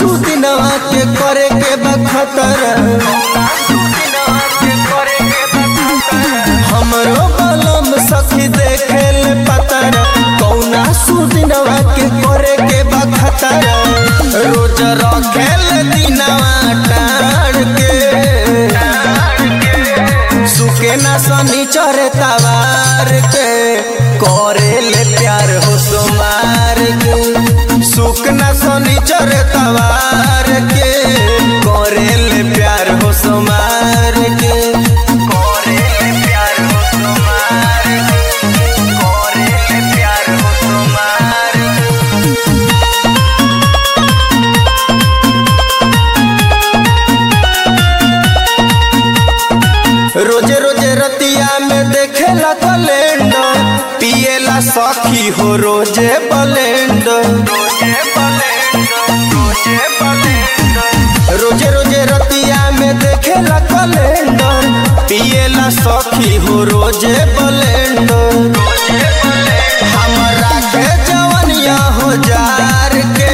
सुदिनवा के करे के बखतर हमरो बलम सखी देखे ले पतर कौना सुदिनवा के करे के बखतर रोज रखेल दिनवा टाड़ के सुके ना सनी चरे तवार के करे ले प्यार हो सुमार के सुख ना सनी चरे तवार के करे ले प्यार हो सुमार के करे ले प्यार हो सुमार के करे ले प्यार हो सुमार के रोजे रोजे रतिया में देखेला कैलेंडर पिएला सखी हो रोजे ब्लेंडर रोजे रोजे रतिया में देखेला कैलेंडर पिएला सखी हो रोजे ब्लेंडर हमरा के जवनिया हो जार के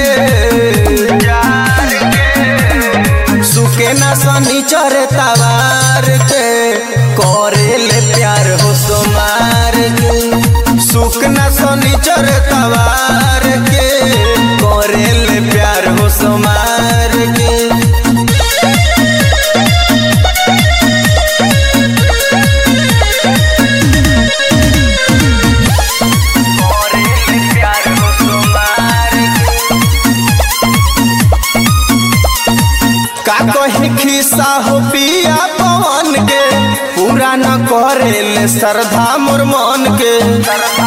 सुके ना सनी चरे तवार के करे ले प्यार हो सोमार के सुख ना सनी चरे तवार के करे ले प्यार हो सोमार के करे ले प्यार हो सोमार के का कही खिस्सा हो पिया पवन के पूरा न करे ले श्रद्धा मोर मन के